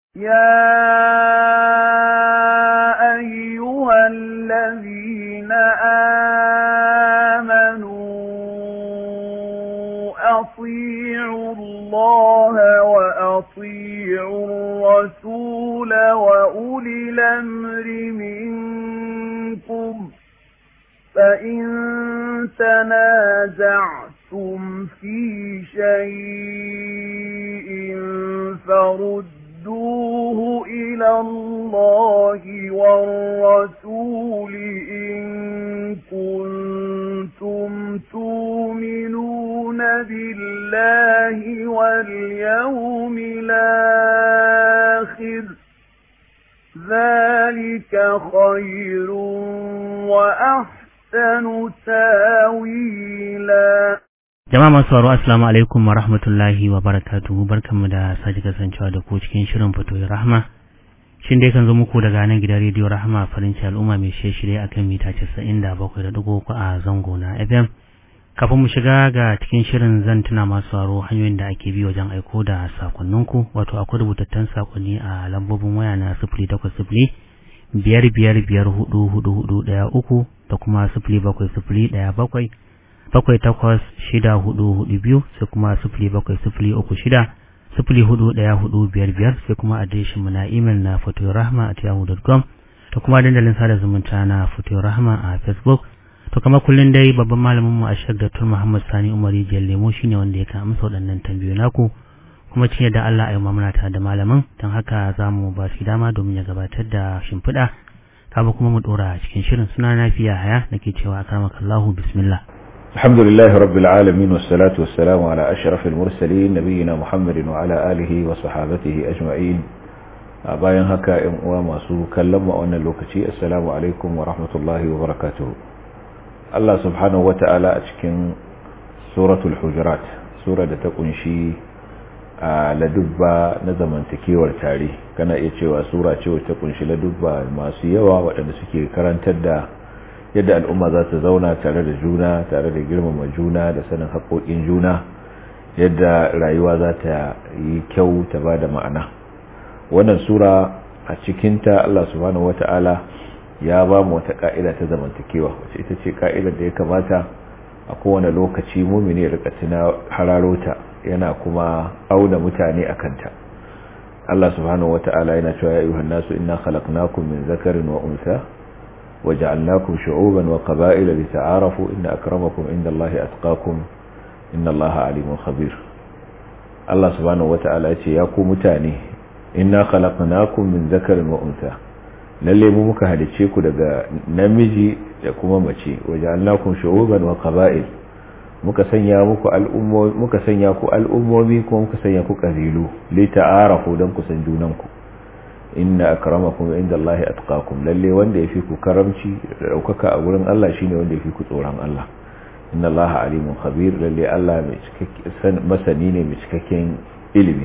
يا أيها الذين آمنوا أطيعوا الله وأطيعوا الرسول وأولي الأمر منكم فإن تنازعتم في شيء فردوه إلى الله والرسول إن كنتم تؤمنون بالله واليوم الآخر ذلك خير وأحسن تاويلا Jama'a masu sauraro Assalamu alaikum wa rahmatullahi wa barakatuhu barkanmu da sake kasancewa da ku cikin shirin fitoyi rahma shin dai kan zo muku daga nan gidan rediyo rahma farin ciki al'umma mai shirye akan mita 97.3 a zango na FM kafin mu shiga ga cikin shirin zan tuna masu sauraro hanyoyin da ake bi wajen aiko da sakonninku wato akwai rubutattun sakonni a lambobin waya na 0800 biyar biyar biyar hudu hudu hudu ɗaya uku da kuma sifili bakwai sifili ɗaya bakwai bakwai takwas shida hudu hudu biyu sai kuma sifili bakwai sifili uku shida sifili hudu ɗaya hudu biyar biyar sai kuma adireshin mu na imel na fotorahma at yahoo.com da kuma dandalin sada zumunta na fotorahma a facebook to kama kullum dai babban malamin mu a shek dr muhammad sani umar rijiyar lemo shine wanda ya kan amsa waɗannan tambayoyi naku kuma cinye da allah a yi mamuna tare da malamin don haka za mu ba shi dama domin ya gabatar da shimfiɗa kama kuma mu ɗora cikin shirin suna nafiya haya nake cewa akramakallahu bismillah الحمد لله رب العالمين والصلاة والسلام على أشرف المرسلين نبينا محمد وعلى آله وصحابته أجمعين bayan haka ‘yan uwa masu kallon mu a wannan lokaci assalamu alaikum wa rahmatullahi wa barakatuhu Allah subhanahu wa ta'ala a cikin suratul hujurat sura da ta kunshi a ladubba na zamantakewar tare kana iya cewa sura ce wacce ta kunshi ladubba masu yawa waɗanda suke karantar da yadda al'umma za ta zauna tare da juna tare da girmama juna da sanin haƙoƙin juna yadda rayuwa za ta yi kyau ta ba da ma'ana wannan sura a cikinta Allah subhanahu wata'ala ya ba mu wata ka'ida ta zamantakewa wacce ita ce ka'idar da ya kamata a kowane lokaci mumini ya rika tuna hararota yana kuma auna mutane a kanta Allah subhanahu wata'ala yana cewa ya ayyuhan nasu inna khalaqnakum min zakarin wa unsa وجعلناكم شعوبا وقبائل لتعارفوا إن أكرمكم عند الله أتقاكم إن الله عليم خبير الله سبحانه وتعالى يقول متاني إنا خلقناكم من ذكر وأنثى lalle mu muka halicce ku daga namiji da kuma mace waja'alnakum shu'uban wa qaba'il muka sanya muku al'ummomi muka sanya ku al'ummomi kuma muka sanya ku kabilu li ta'arafu dan ku san junanku inna akramakum indallahi atqakum lalle wanda yafi ku karamci da daukaka a gurin Allah shine wanda yafi ku tsoron Allah inna Allaha alimun khabir lalle Allah mai cikakken masani ne mai cikakken ilimi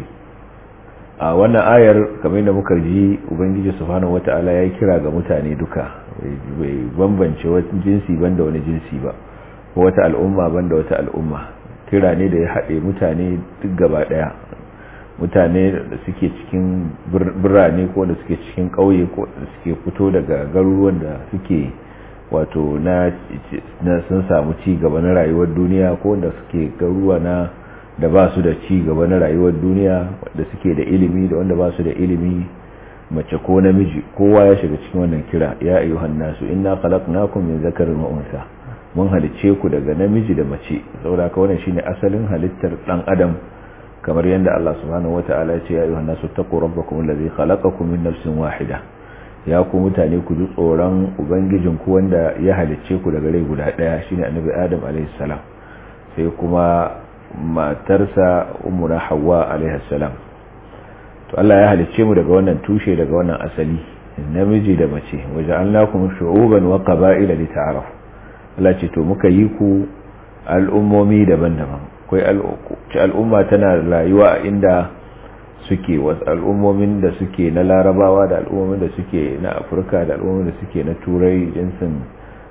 a wannan ayar kamar da muka ji ubangiji subhanahu wataala ya kira ga mutane duka bai bambance wani jinsi banda wani jinsi ba ko wata al'umma banda wata al'umma kira ne da ya haɗe mutane duk gaba ɗaya mutane da suke cikin birane ko da suke cikin ƙauye ko da suke fito daga garuruwan da suke wato na sun samu ci gaba na rayuwar duniya ko da suke garuruwa na da ba su da ci gaba na rayuwar duniya da suke da ilimi da wanda ba su da ilimi mace ko namiji kowa ya shiga cikin wannan kira ya ayyuhan nasu inna khalaqnakum min zakarin wa unsa mun halicce ku daga namiji da mace saboda ka wannan shine asalin halittar dan adam kamar yadda Allah subhanahu wata'ala ya ce ya ayyuhan nasu taqu rabbakum allazi khalaqakum min nafsin wahida ya ku mutane ku ji tsoron ubangijin ku wanda ya halicce ku daga rai guda daya shine annabi adam alaihi salam sai kuma matarsa ummuna hawwa alaihi salam to Allah ya halicce mu daga wannan tushe daga wannan asali namiji da mace waja'alnakum shu'uban wa qaba'ila lita'arafu Allah ce to muka yi ku al'ummomi daban-daban akwai al'umma tana rayuwa inda suke wasu al'ummomin da suke na larabawa da al'ummomin da suke na afirka da al'ummomin da suke na turai jinsin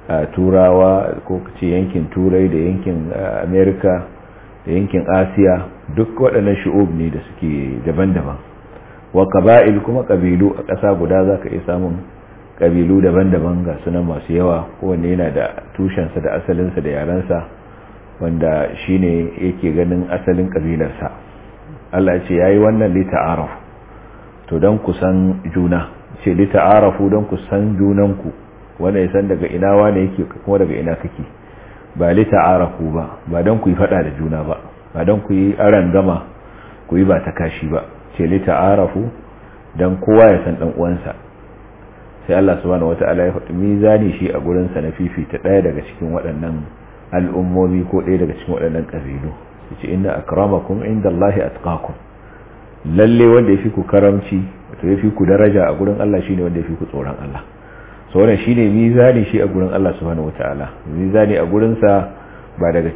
turawa ko ce yankin turai da yankin amerika da yankin asiya duk waɗannan shi'ub ne da suke daban-daban wa qaba'il kuma kabilu a ƙasa guda zaka iya samun kabilu daban-daban ga sunan masu yawa kowanne yana da tushensa da asalinsa da yarensa wanda shine yake ganin asalin kabilarsa Allah ce yayi wannan li ta'arafu to dan ku san juna ce li ta'arafu dan ku san junanku wanda ya san daga ina wane yake kuma daga ina kake ba li ta'arafu ba ba dan ku yi fada da juna ba ba dan ku yi aran gama ku yi ba ta kashi ba ce li ta'arafu dan kowa ya san dan uwansa sai Allah subhanahu wata'ala ya faɗi mizani shi a gurin sa na fifita ɗaya daga cikin waɗannan al'ummomi ko ɗaya daga cikin waɗannan ƙabilu yace inna akramakum indallahi atqakum lalle wanda yafi ku karamci wato yafi ku daraja a gurin Allah shine wanda yafi ku tsoron Allah so wannan shine mizani shi a gurin Allah subhanahu wata'ala mizani a gurin sa ba daga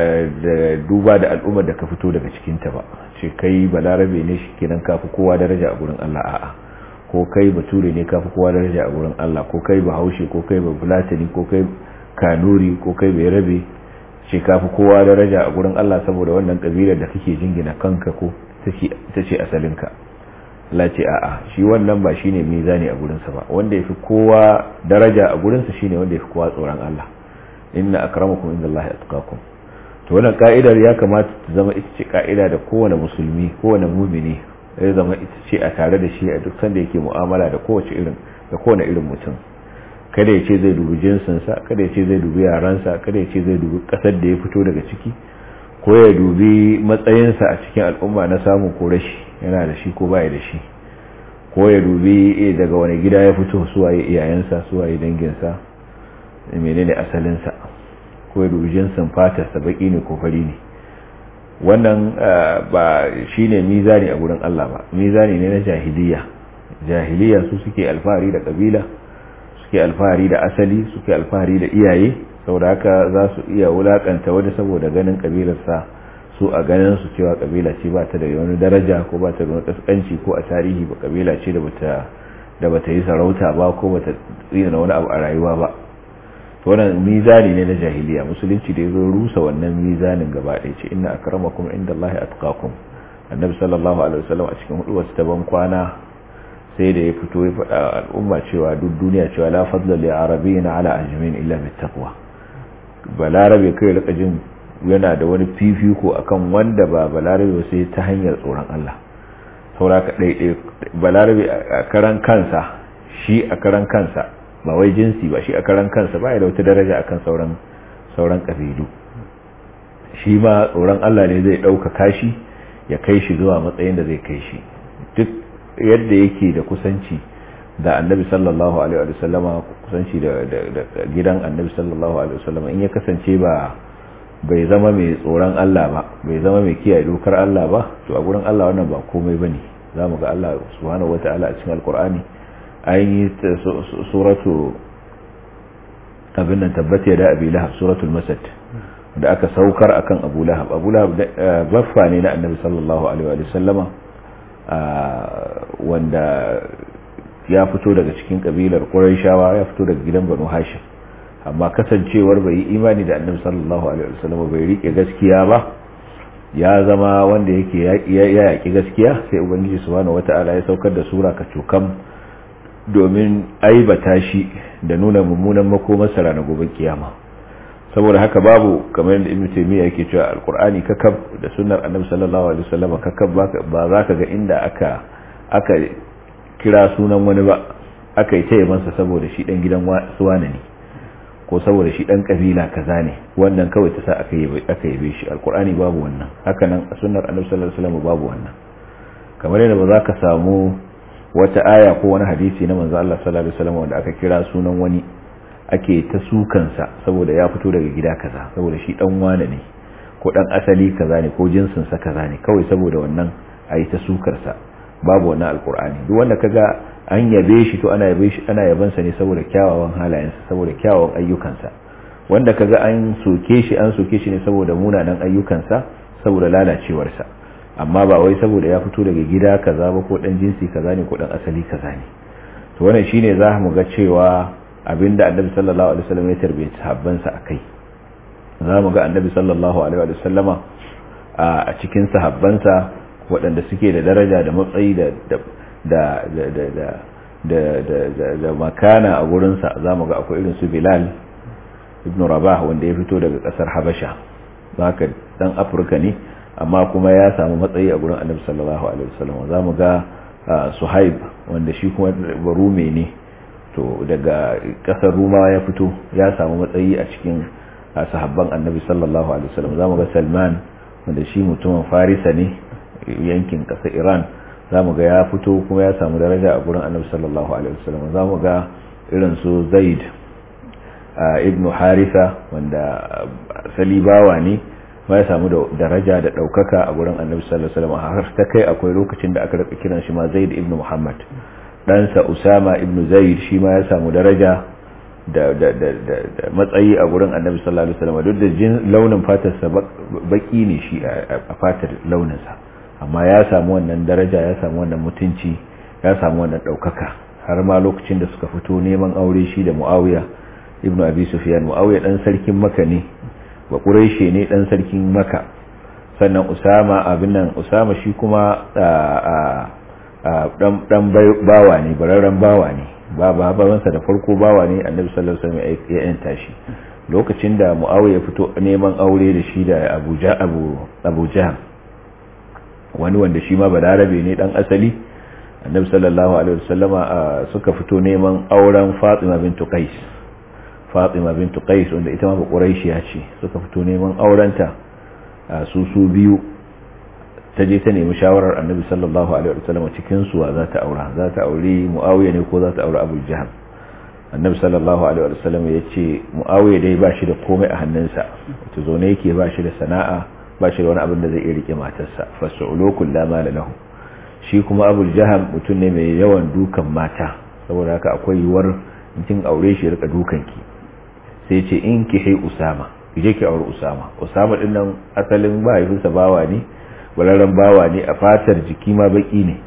da duba da al'ummar da ka fito daga cikin ta ba ce kai balarabe ne shikenan kafi kowa daraja a gurin Allah a'a ko kai bature ne kafi kowa daraja a gurin Allah ko kai bahaushe ko kai bafulatani ko kai kanuri ko kai bai rabe ce kafi kowa daraja a gurin Allah saboda wannan kabilar da kake jingina kanka ko ta ce asalinka Allah ce a'a shi wannan ba shine mizani a gurinsa ba wanda yafi kowa daraja a gurinsa shine wanda yafi kowa tsoron Allah inna akramakum indallahi atqakum to wannan ka'idar ya kamata ta zama ita ce ka'ida da kowane musulmi kowane mumini ya zama ita ce a tare da shi a duk sanda yake mu'amala da kowace irin da kowane irin mutum kada ya ce zai dubi jinsinsa kada ya ce zai dubi yaransa kada ya ce zai dubi kasar da ya fito daga ciki ko ya dubi matsayinsa a cikin al'umma na samu ko rashi yana da shi ko baya da shi ko ya dubi daga wani gida ya fito suwaye iyayensa suwaye danginsa menene asalinsa ko ya dubi jinsin fatarsa baki ne ko fari ne wannan ba shine mizani a gurin Allah ba mizani ne na jahiliya jahiliya su suke alfahari da kabila suke alfahari da asali suke alfahari da iyaye saboda haka za su iya wulakanta wani saboda ganin kabilarsa su a ganin su cewa kabila ce ba ta da wani daraja ko ba ta da wani kaskanci ko a tarihi ba kabila ce da bata da bata yi sarauta ba ko bata tsina wani abu a rayuwa ba to wannan mizani ne na jahiliya musulunci da yazo rusa wannan mizanin gaba ɗaya ce inna akramakum indallahi atqakum annabi sallallahu alaihi wasallam a cikin hudu wasu taban kwana sai da ya fito ya faɗa al'umma cewa duk duniya cewa la fadla li arabiyyin ala ajmin illa bit taqwa balarabe kai rika jin yana da wani fifiko akan wanda ba balarabe sai ta hanyar tsoron Allah sauraka ɗaiɗai balarabe a karan kansa shi a karan kansa ba wai jinsi ba shi a karan kansa ba ya da wata daraja akan sauran sauran kabilu shi ma tsoron Allah ne zai ɗaukaka shi ya kai shi zuwa matsayin da zai kai shi duk yadda yake da kusanci da annabi sallallahu alaihi wa sallama kusanci da gidan annabi sallallahu alaihi wa sallama in ya kasance ba bai zama mai tsoron Allah ba bai zama mai kiyaye dokar Allah ba to a gurin Allah wannan ba komai bane zamu ga Allah subhanahu wataala a cikin alqur'ani an yi suratu abin nan tabbata ya da abi lahab suratul masad da aka saukar akan abu lahab abu lahab baffa ne na annabi sallallahu alaihi wa sallama wanda ya fito daga cikin kabilar quraishawa ya fito daga gidan banu hashim amma kasancewar bai yi imani da annabi sallallahu alaihi wasallam bai rike gaskiya ba ya zama wanda yake ya yaki gaskiya sai ubangiji subhanahu wataala ya saukar da sura ka cokam domin aibata shi da nuna mummunan makomarsa ranar gobe kiyama saboda haka babu kamar yadda ibnu taymiya yake cewa alqur'ani kakab da sunnar annabi sallallahu alaihi wasallam kakab ba za ka ga inda aka aka kira sunan wani ba aka yi taya masa saboda shi dan gidan suwana ne ko saboda shi dan kabila kaza ne wannan kawai ta sa aka yi aka yi shi alqur'ani babu wannan haka nan a sunnar annabi sallallahu alaihi wasallam babu wannan kamar yadda ba za ka samu wata aya ko wani hadisi na manzo Allah sallallahu alaihi wasallam wanda aka kira sunan wani ake ta sukansa saboda ya fito daga gida kaza saboda shi dan wane ne ko dan asali kaza ne ko jinsin sa kaza ne kawai saboda wannan ayi ta sukar sa babu wannan alqur'ani duk wanda kaga an yabe shi to ana yabe shi ana yaban sa ne saboda kyawawan halayensa saboda kyawawan ayyukansa wanda kaga an soke shi an soke shi ne saboda munanan ayyukansa saboda lalacewar sa amma ba wai saboda ya fito daga gida kaza ba ko dan jinsi kaza ne ko dan asali kaza ne to wannan shine za mu ga cewa abinda annabi sallallahu alaihi wasallam ya tarbiya sahabbansa akai za mu ga annabi sallallahu alaihi wasallama a cikin sahabbansa waɗanda suke da daraja da matsayi da da da da da da da da makana a gurinsa za mu ga akwai irin su bilal ibn rabah wanda ya fito daga kasar habasha haka dan afirka ne amma kuma ya samu matsayi a gurin annabi sallallahu alaihi wasallam za mu ga suhaib wanda shi kuma barume ne to daga kasar rumawa ya fito ya samu matsayi a cikin sahabban annabi sallallahu alaihi wasallam za mu ga salman wanda shi mutumin farisa ne yankin kasar iran za mu ga ya fito kuma ya samu daraja a gurin annabi sallallahu alaihi wasallam za mu ga irin su zaid ibnu harisa wanda asali bawa ne ma ya samu daraja da daukaka a gurin annabi sallallahu alaihi wasallam har ta kai akwai lokacin da aka rika kiran shi ma zaid ibnu muhammad ɗansa usama ibnu zaid shi ma ya samu daraja da da da da matsayi a gurin annabi sallallahu alaihi wasallam duk da jin launin fatarsa baki ne shi a fatar launinsa amma ya samu wannan daraja ya samu wannan mutunci ya samu wannan ɗaukaka har ma lokacin da suka fito neman aure shi da muawiya ibnu abi sufyan muawiya dan sarkin maka ne ba quraishi ne dan sarkin maka sannan usama abin nan usama shi kuma dan dan bawa ne bararren bawa ne ba babansa da farko bawa ne annabi sallallahu alaihi wasallam ya yanta shi lokacin da muawiya fito neman aure da shi da abuja abu abuja wani wanda shi ma balarabe ne dan asali annabi sallallahu alaihi wasallama suka fito neman auren fatima bintu qais fatima bintu qais wanda ita ma ba quraishiya ce suka fito neman aurenta su su biyu ta je ta nemi shawarar annabi sallallahu alaihi wasallam cikin su za ta aura za ta aure muawiya ne ko za ta aure abu jahal annabi sallallahu alaihi wasallam ya ce muawiya dai ba shi da komai a hannunsa wato zo ne yake ba shi da sana'a ba shi da wani abin da zai iya rike matarsa fasulu la mala lahu shi kuma abu jahal mutum ne mai yawan dukan mata saboda haka akwai yiwuwar mutum aure shi ya rika dukanki sai ce in ki hai usama ki je ki aure usama usama din nan asalin mahaifinsa bawa ne bararren bawa ne a fatar jiki ma baki ne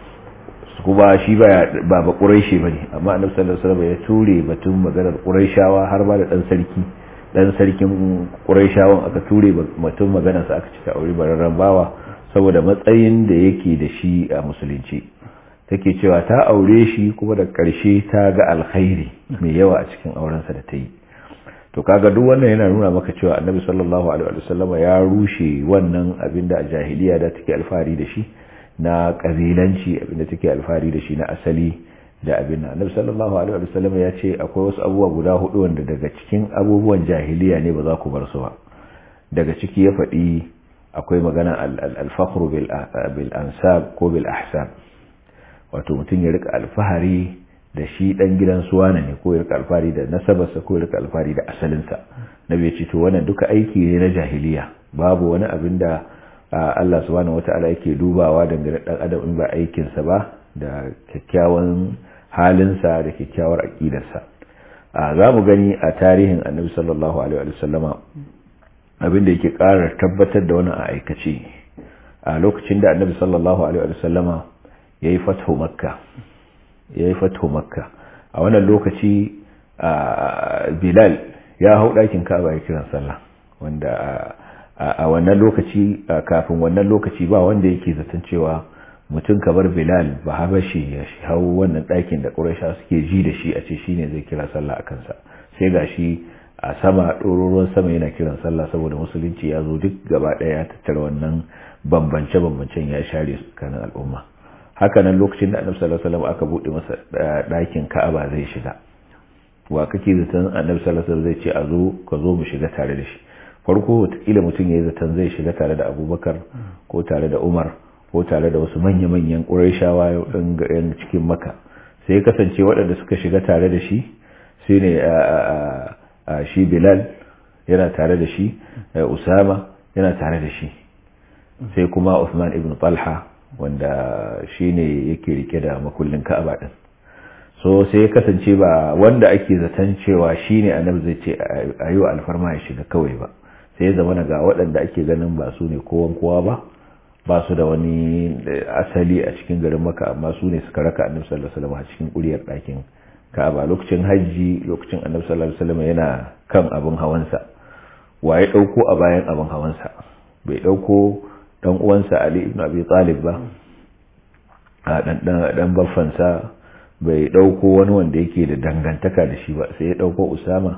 kuma shi ba ba ba quraishi bane amma annabi sallallahu alaihi wasallam ya ture batun maganar quraishawa har ba da dan sarki dan sarkin quraishawan aka ture batun maganar sa aka cika aure bararren bawa saboda matsayin da yake da shi a musulunci take cewa ta aure shi kuma da karshe ta ga alkhairi mai yawa a cikin aurensa da ta yi to kaga duk wannan yana nuna maka cewa annabi sallallahu alaihi wasallam ya rushe wannan abin da a jahiliya da take alfahari da shi na kabilanci abin da take alfahari da shi na asali da abin nan annabi sallallahu alaihi wasallam ya ce akwai wasu abubuwa guda hudu wanda daga cikin abubuwan jahiliya ne ba za ku bar su ba daga ciki ya faɗi akwai magana al-fakhru bil ansab ko bil ahsab wato mutum ya rika alfahari da shi dan gidan suwana ne ko ya rika alfahari da nasabarsa ko ya rika alfahari da asalinsa nabi ya ce to wannan duka aiki ne na jahiliya babu wani abin da Allah subhanahu wata'ala yake dubawa dangane dan adam in ba aikinsa ba da kyakkyawan halinsa da kyakkyawar aqidarsa za mu gani a tarihin annabi sallallahu alaihi wa sallama abin da yake ƙara tabbatar da wannan a aikace a lokacin da annabi sallallahu alaihi wa sallama yayi fathu makka yayi fathu makka a wannan lokaci bilal ya hau ɗakin ka'aba ya kiran sallah wanda a wannan lokaci kafin wannan lokaci ba wanda yake zaton cewa mutum kamar bilal ba habashi ya hau wannan ɗakin da ƙuraisha suke ji da shi a ce shi ne zai kira sallah a kansa sai ga shi a sama ɗororuwan sama yana kiran sallah saboda musulunci ya zo duk gaba ɗaya ya tattara wannan bambance-bambancen ya share su kanin al'umma haka nan lokacin da annabi sallallahu alaihi wasallam aka buɗe masa ɗakin ka'aba zai shiga wa kake zaton annabi sallallahu alaihi wasallam zai ce a zo ka zo mu shiga tare da shi farko wataƙila mutum ya yi zaton zai shiga tare da abubakar ko tare da umar ko tare da wasu manya-manyan ƙuraishawa yan cikin maka sai kasance waɗanda suka shiga tare da shi shi ne shi bilal yana tare da shi usama yana tare da shi sai kuma usman ibn talha wanda shi ne yake rike da makullin ka'aba ɗin so sai ya kasance ba wanda ake zaton cewa shi ne annabi zai ce a yi wa alfarma ya shiga kawai ba sai ya zama ga waɗanda ake ganin ba su ne kowan kowa ba ba su da wani asali a cikin garin maka amma su ne suka raka annabi sallallahu alaihi wasallam a cikin kuriyar ɗakin ka'aba lokacin hajji lokacin annabi sallallahu alaihi wasallam yana kan abin hawansa wa ya ɗauko a bayan abin hawansa bai ɗauko dan uwansa ali ibn abi talib ba a dan baffansa bai dauko wani wanda yake da dangantaka da shi ba sai ya dauko usama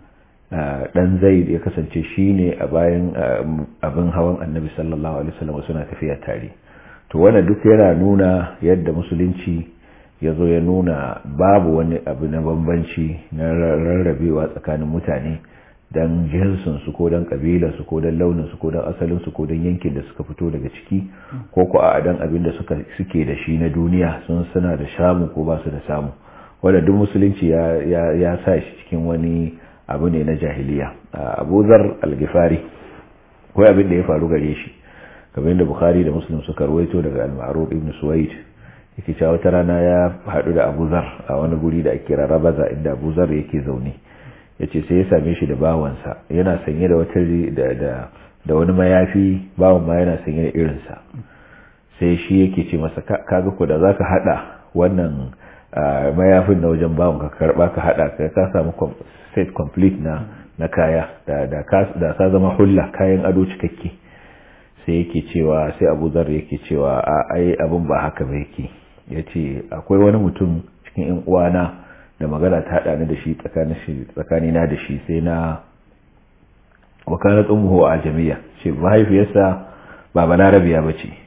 dan zaid ya kasance shine a bayan abin hawan annabi sallallahu alaihi wasallam suna tafiya tare to wannan duk yana nuna yadda musulunci ya zo ya nuna babu wani abu na bambanci na rarrabewa tsakanin mutane don jinsinsu ko don ƙabilarsu ko don launinsu ko don asalinsu ko don yankin da suka fito daga ciki ko ko a dan abin da suke da shi na duniya sun suna da samu ko ba su da samu wanda duk musulunci ya sa shi cikin wani abu ne na jahiliya abu zar algifari ko abin da ya faru gare shi kamar yadda bukhari da muslim suka rawaito daga al-ma'ruf ibn suwaid yake cewa wata rana ya haɗu da abu zar a wani guri da ake kira rabaza inda abu zar yake zaune ya ce sai ya same shi da bawansa yana sanye da wata da wani mayafi bawan ma yana sanye da irinsa sai shi yake ce masa kaga ko da zaka hada wannan mayafin na wajen bawan ka karba ka hada ka ka samu set complete na na kaya da da ka da ka zama hulla kayan ado cikakke sai yake cewa sai Abu Zar yake cewa a ai abun ba haka ba yake yace akwai wani mutum cikin ƴan uwana da magana ta haɗa ni da shi tsakanina da shi sai na wakalar umuhu a jami'a ce mahaifiyarsa ba balarabiya ba ce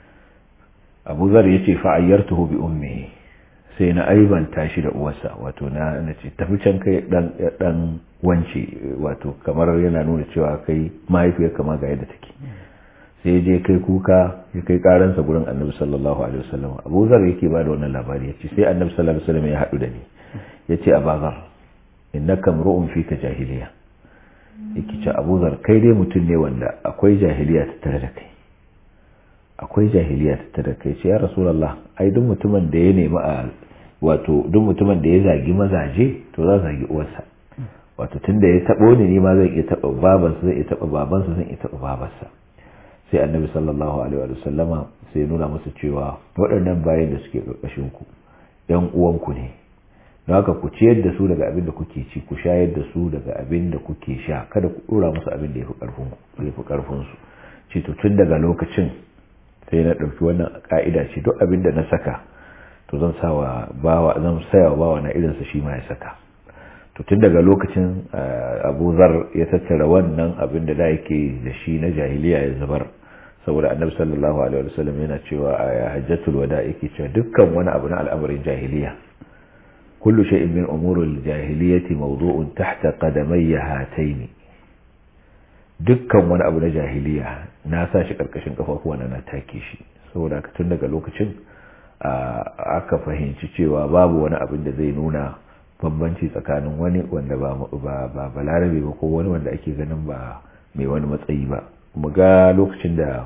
abu zar ya ce fa'ayyar tuho bi umme sai na aibanta shi da uwarsa wato na ce tafi can kai dan wance wato kamar yana nuna cewa kai mahaifiyar kama ga yadda take sai je kai kuka ya kai karansa gurin annabi sallallahu alaihi wasallam abu zar yake ba da wannan labari ya ce sai annabi sallallahu alaihi wasallam ya haɗu da ni ya ce a bazar innaka mru'un fika jahiliya yake ce abuzar kai dai mutum ne wanda akwai jahiliya tattare da kai akwai jahiliya tattare da kai ce ya rasulullah ai duk mutumin da ya nemi a wato duk mutumin da ya zagi mazaje to za zagi uwarsa wato tunda ya tabo ni ne ma zan iya taba babansa zan iya taba babansa zan iya taba babarsa sai annabi sallallahu alaihi wa sallama sai nuna musu cewa waɗannan bayan da suke ƙarƙashin ku ƴan uwanku ne don haka ku ciyar da su daga abin da kuke ci ku shayar da su daga abin da kuke sha kada ku dora musu abin da ya fi karfin su ce to tun daga lokacin sai na ɗauki wannan ka'ida ce duk abin da na saka to zan sawa bawa zan saya bawa na irinsa shi ma ya saka to tun daga lokacin Abu Zar ya tattara wannan abin da da yake da shi na jahiliya ya zubar saboda Annabi sallallahu alaihi wasallam yana cewa a hajjatul wada yake cewa dukkan wani abu na al'amarin jahiliya كل شيء من أمور الجاهلية موضوع تحت قدمي هاتين dukkan wani abu na jahiliya na sa shi karkashin kafafuwa na na take shi saboda tun daga lokacin aka fahimci cewa babu wani abin da zai nuna bambanci tsakanin wani wanda ba balarabe ba ko wani wanda ake ganin ba mai wani matsayi ba mu ga lokacin da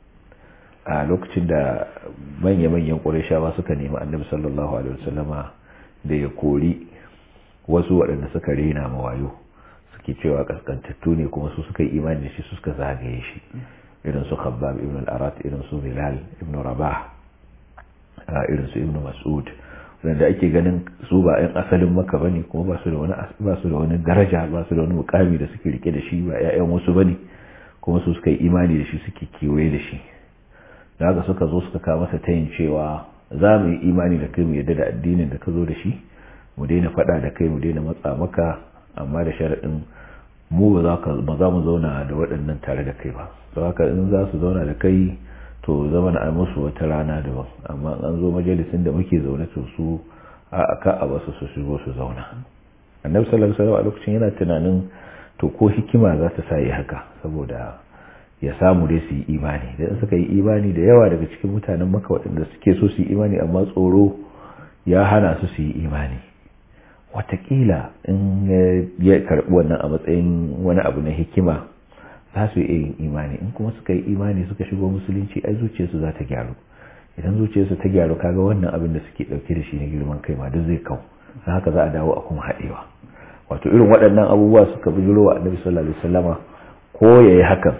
a lokacin da manya-manyan ƙurashawa suka nemi annabi sallallahu alaihi wasallama da ya kori wasu waɗanda suka rena mawayo suke cewa kaskantattu ne kuma su suka yi imani da shi su suka zagaye shi irin su khabbab ibn al-arat irin su bilal ibn rabah irin su ibn mas'ud wanda ake ganin su ba yan asalin maka bane kuma ba su da wani ba su da wani daraja ba su da wani mukami da suke rike da shi ba ƴaƴan wasu bane kuma su suka yi imani da shi suke kewaye da shi da haka suka zo suka kawo masa tayin cewa za mu yi imani da kai mu yadda da addinin da ka zo da shi mu daina faɗa da kai mu daina matsa maka amma da sharaɗin mu ba za mu zauna da waɗannan tare da kai ba don haka in za su zauna da kai to zama na musu wata rana daban amma an zo majalisin da muke zaune to su a aka a basu su shigo su zauna annabi sallallahu alaihi wasallam a lokacin yana tunanin to ko hikima za ta sa yi haka saboda ya samu dai su yi imani da suka yi imani da yawa daga cikin mutanen maka waɗanda suke so su yi imani amma tsoro ya hana su su yi imani watakila in ya karɓi wannan a matsayin wani abu na hikima za su yi yin imani in kuma suka yi imani suka shigo musulunci ai zuciyarsu za ta gyaru idan zuciyarsu ta gyaru kaga wannan abin da suke ɗauke da shi na girman kai ma duk zai kau don haka za a dawo a kuma haɗewa wato irin waɗannan abubuwa suka bijiro wa annabi sallallahu alaihi wasallama ko yayi hakan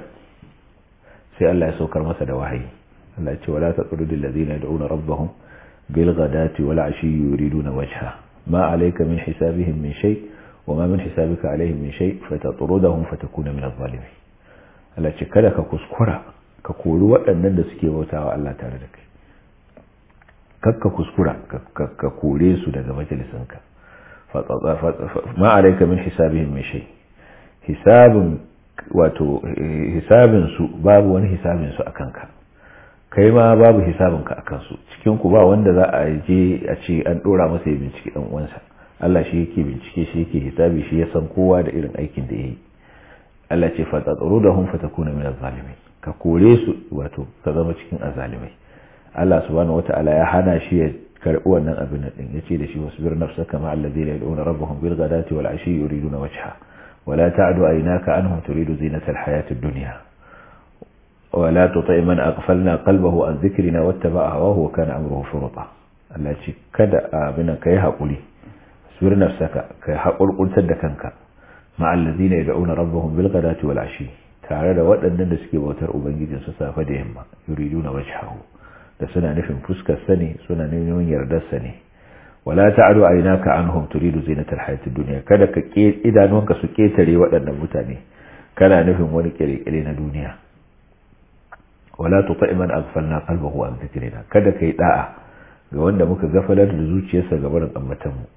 sai Allah ya saukar masa da wahayi Allah ya ce wala taqrudul ladina yad'una rabbahum bil ghadati wal ashi yuriduna wajha ma alayka min hisabihim min shay wa ma min hisabika alaihim min shay fatatrudahum fatakuna min adh-dhalimin Allah ce kada ka kuskura ka kori waɗannan da suke bautawa Allah tare da kai kakka kuskura ka kore su daga majalisinka ma alaika min hisabihim min shay hisabin wato hisabin su babu wani hisabin su akan ka kai ma babu hisabin ka akan su cikin ku ba wanda za a je a ce an dora masa ya bincike dan uwansa Allah shi yake bincike shi yake hisabi shi ya san kowa da irin aikin da yayi Allah ce fatatrudahum fatakuna min az-zalimin ka kore su wato ka zama cikin azalimai Allah subhanahu wata'ala ya hana shi ya karbi wannan abin din yace da shi wasbir nafsaka ma alladhina yad'una rabbahum bil ghadati wal ashi yuriduna wajha wala ta'du aynaka anhum turidu zinata al hayati ad-dunya ولا تطع من أغفلنا قلبه عن ذكرنا واتبع هواه وكان أمره فرطا Allah ce kada abin kai haƙuri sur nafsaka kai haƙurƙurtar da kanka ma'allazina yad'una rabbahum bil ghadati wal ashi tare da waɗannan da suke bautar ubangijin su safe da yamma yuriduna wajhahu da suna nufin fuskar sa ne suna neman yardar sa ne wala ta'du aynaka anhum turidu zinatal hayatid dunya kada ka ke idanunka su ketare waɗannan mutane kana nufin wani kire-kire na duniya wala tuti man aghfalna qalbahu an dhikrina kada kai da'a ga wanda muka gafalar da zuciyarsa ga barin ammatan mu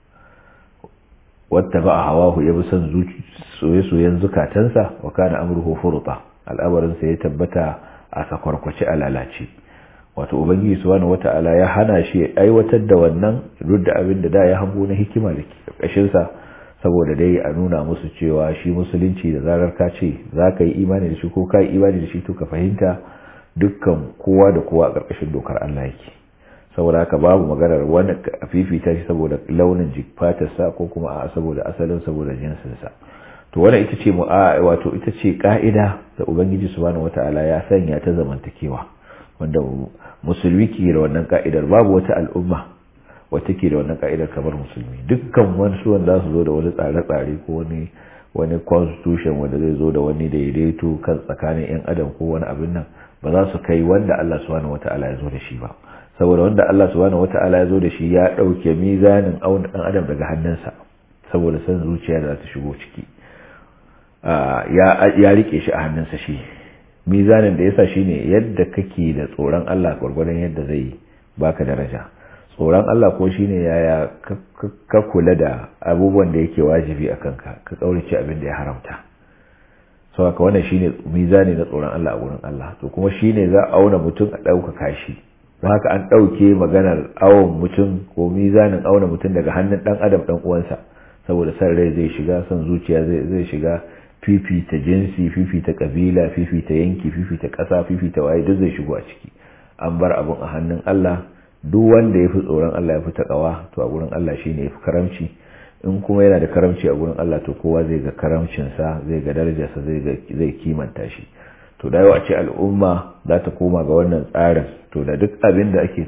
wata ba hawahu ya bi son soye-soyen zukatansa wa kana amruhu furuta al'amarin sa ya tabbata a sakwarkwace a lalace wato ubangiji subhanahu wata'ala ya hana shi aiwatar da wannan duk da abin da da ya hango na hikima da ke karkashin sa saboda dai a nuna musu cewa shi musulunci da zarar ka ce za ka yi imani da shi ko ka yi imani da shi to ka fahimta dukkan kowa da kowa a ƙarƙashin dokar Allah yake saboda haka babu maganar wani fifita shi saboda launin fatarsa ko kuma a saboda asalin saboda jinsinsa to wannan ita ce wato ita ce ka'ida da ubangiji subhanahu wataala ya sanya ta zamantakewa wanda musulmi ke da wannan ka'idar babu wata al'umma wata ke da wannan ka'idar kamar musulmi dukkan wani suwan za su zo da wani tsare-tsare ko wani wani constitution wanda zai zo da wani daidaito kan tsakanin 'yan adam ko wani abin nan ba za su kai wanda Allah subhanahu wata'ala ya zo da shi ba saboda wanda Allah subhanahu wata'ala ya zo da shi ya dauke mizanin auna dan adam daga hannunsa saboda san zuciya da za ta shigo ciki ya ya rike shi a hannunsa shi mizanin da yasa shine yadda kake da tsoron Allah gurgurdan yadda zai baka daraja tsoron Allah ko shine yaya ka kula da abubuwan da yake wajibi a kanka ka kaurace abin da ya haramta sau haka wannan shine mizani na tsoron Allah a gurin Allah to kuma shine za a auna mutum a ɗaukaka shi don haka an ɗauke maganar awon mutum ko mizanin auna mutum daga hannun ɗan adam ɗan uwansa saboda san rai zai shiga son zuciya zai shiga fifita jinsi fifita kabila fifita yanki fifita ƙasa fifita waye duk zai shigo a ciki an bar abun a hannun Allah duk wanda ya fi tsoron Allah ya fi taƙawa to a gurin Allah shine ya fi karamci in kuma yana da karamci a gurin Allah to kowa zai ga karamcinsa zai ga darajarsa zai kimanta shi to da yawa ce al'umma za ta koma ga wannan tsarin to da duk abin da ake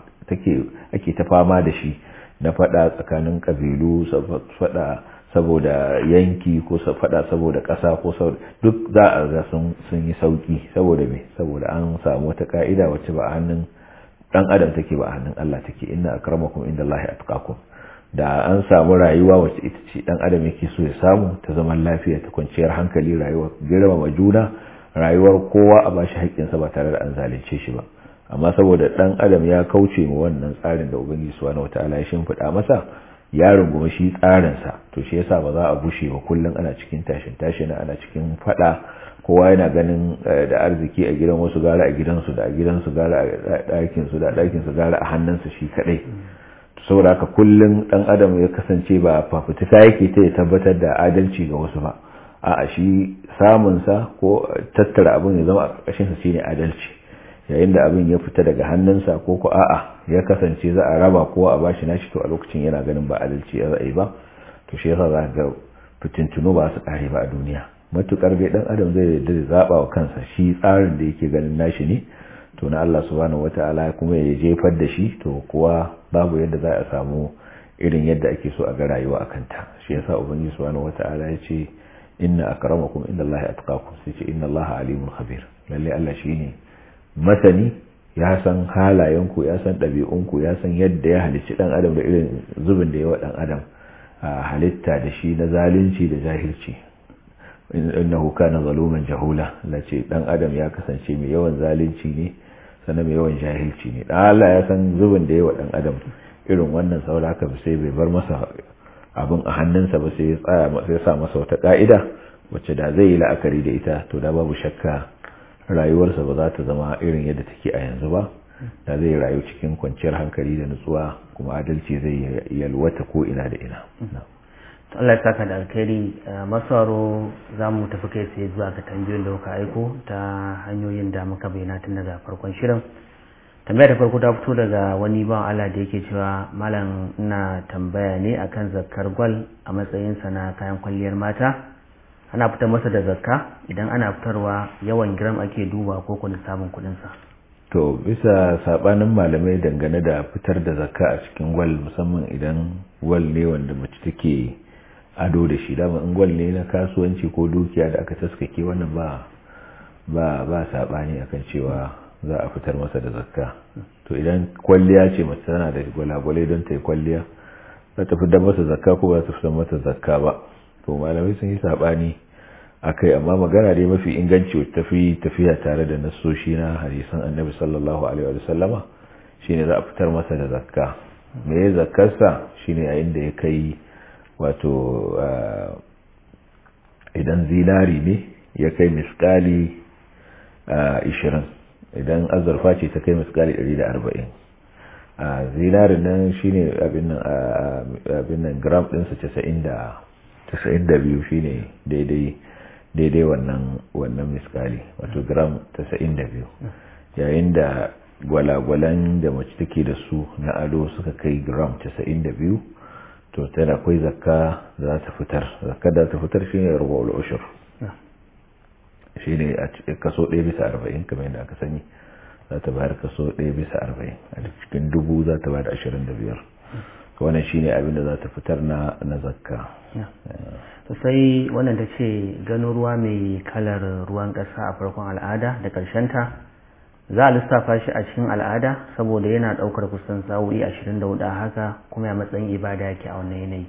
ta fama da shi na fada tsakanin kabilu fada saboda yanki ko fada saboda ƙasa ko duk za a ga sun yi sauki saboda me saboda an samu wata ka'ida wacce ba a hannun dan adam take ba a hannun Allah take inna akramakum indallahi atqakum da an samu rayuwa wacce ita ce dan adam yake so ya samu ta zaman lafiya ta kwanciyar hankali rayuwar girmama juna rayuwar kowa a bashi haƙƙinsa ba tare da an zalunce shi ba amma saboda dan adam ya kauce ma wannan tsarin da ubangiji subhanahu wataala ya shimfiɗa masa ya rungumi shi tsarin sa to shi yasa ba za a bushe ba kullun ana cikin tashin tashin ana cikin fada kowa yana ganin da arziki a gidan wasu gara a gidansu da a gidansu gara a ɗakinsu da a ɗakinsu gara a hannunsa shi kaɗai saboda haka kullum dan adam ya kasance ba fafutuka yake ta ya tabbatar da adalci ga wasu ba a shi samunsa ko tattara abin ya zama a ƙarƙashinsa shine adalci yayin da abin ya fita daga hannunsa ko ko a'a ya kasance za a raba kowa a bashi nashi to a lokacin yana ganin ba adalci ya zai ba to shi yasa za ga fitintunu ba su ƙare ba a duniya matukar dai dan adam zai yarda da zaba wa kansa shi tsarin da yake ganin nashi ne to na Allah subhanahu wataala kuma ya jefar da shi to kuwa babu yadda za a samu irin yadda ake so a ga rayuwa a kanta shi yasa ubangiji subhanahu wataala ya ce inna akramakum indallahi atqakum sai ce inna allaha alimul khabir lalle Allah shine masani ya san halayenku ya san ɗabi'unku ya san yadda ya halicci dan adam da irin zubin da yawa dan adam halitta da shi na zalunci da jahilci innahu kana zaluman jahula lace dan adam ya kasance mai yawan zalunci ne sannan mai yawan jahilci ne dan Allah ya san zubin da yawa dan adam irin wannan saboda haka sai bai bar masa abin a hannunsa ba sai ya tsaya sai ya sa masa wata ka'ida wacce da zai yi la'akari da ita to da babu shakka rayuwarsa ba za ta zama irin yadda take a yanzu ba da zai rayu cikin kwanciyar hankali da nutsuwa kuma adalci zai yalwata ko ina da ina Allah ya saka da alkhairi masaro za mu tafi kai sai zuwa ga tambayoyin da kuka aiko ta hanyoyin da muka bayyana tun daga farkon shirin tambaya da farko ta fito daga wani ban Allah da yake cewa malam ina tambaya ne akan zakkar gwal a matsayinsa na kayan kwalliyar mata ana fitar masa da zakka idan ana fitarwa yawan giram ake duba ko kuma sabon kudinsa to bisa sabanin malamai dangane da fitar da zakka a cikin gwal musamman idan gwal ne wanda mace take ado da shi dama in gwal ne na kasuwanci ko dukiya da aka taskake wannan ba ba ba sabani akan cewa za a fitar masa da zakka to idan kwalliya ce mace tana da gwalagwalai don ta yi kwalliya za ta fitar masa zakka ko ba ta fitar masa zakka ba to malamai sun yi sabani akai amma magana dai mafi inganci wacce tafi tafiya tare da nassoshi na hadisan annabi sallallahu alaihi wa sallama shine za a fitar masa da zakka me ya zakkarsa shine yayin da ya kai wato idan zinari ne ya kai miskali 20 idan azurfa ce ta kai miskali 140 a zinarin nan shine abin nan gram ɗinsa 92 shine daidai daidai wannan wannan miskali wato gram 92 yayin da gwalagwalan da mace take da su na ado suka kai gram 92 to tana akwai zakka za ta fitar zakka da ta fitar shine rubu'ul ushur shine a kaso 1 bisa 40 kamar yadda aka sani za ta bayar kaso 1 bisa 40 a cikin dubu za ta bayar 25 wannan shine abin da za ta fitar na na zakka sai wannan ta ce gano ruwa mai kalar ruwan ƙasa a farkon al'ada da ta za a lissafa shi a cikin al'ada saboda yana ɗaukar kusan sa'o'i 24 haka kuma ya matsayin ibada yake a wannan yanayi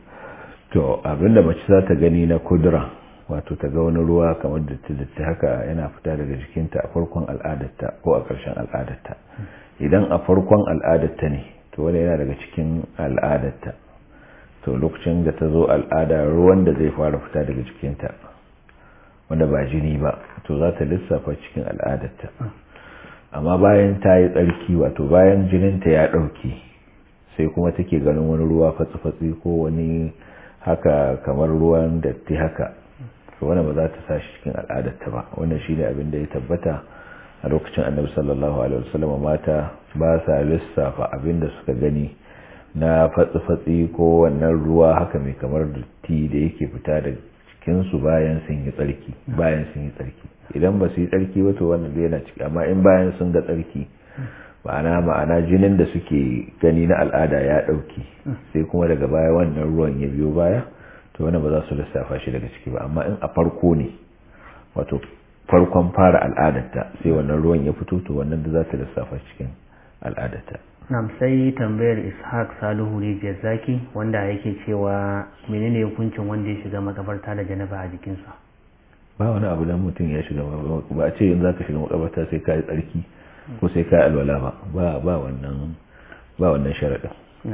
to abinda mace za ta gani na kudura wato ta ga wani ruwa kamar datti haka yana fita daga jikinta a farkon al'adarta ko a ƙarshen al'adarta idan a farkon al'adarta ne to wani yana daga cikin al'adarta to lokacin da ta zo al'ada ruwan da zai fara fita daga jikinta wanda ba jini ba to za ta lissafa cikin al'adarta amma bayan ta yi tsarki wato bayan jininta ya ɗauki sai kuma take ganin wani ruwa fatsi-fatsi ko wani haka kamar ruwan datti haka to wani ba za ta sa shi cikin al'adarta ba wannan shine abin da ya tabbata a lokacin annabi sallallahu alaihi wasallam mata ba sa lissafa abin da suka gani na fatsi-fatsi ko wannan ruwa haka mai kamar datti da yake fita da cikinsu bayan sun yi tsarki bayan sun yi tsarki idan ba su yi tsarki ba to wannan zai yana ciki amma in bayan sun ga tsarki ma'ana ma'ana jinin da suke gani na al'ada ya ɗauki sai kuma daga baya wannan ruwan ya biyo baya to wannan ba za su lissafa shi daga ciki ba amma in a farko ne wato farkon fara al'adarta sai wannan ruwan ya fito to wannan da za ta lissafa cikin al'adarta Nam sai tambayar Ishaq Salihu Rijiyar Zaki wanda yake cewa menene hukuncin wanda ya shiga makabarta da janaba a jikinsa. Ba wani abu dan mutum ya shiga ba a ce yin za ka shiga makabarta sai ka yi tsarki ko sai ka yi alwala ba ba ba wannan ba wannan sharaɗin.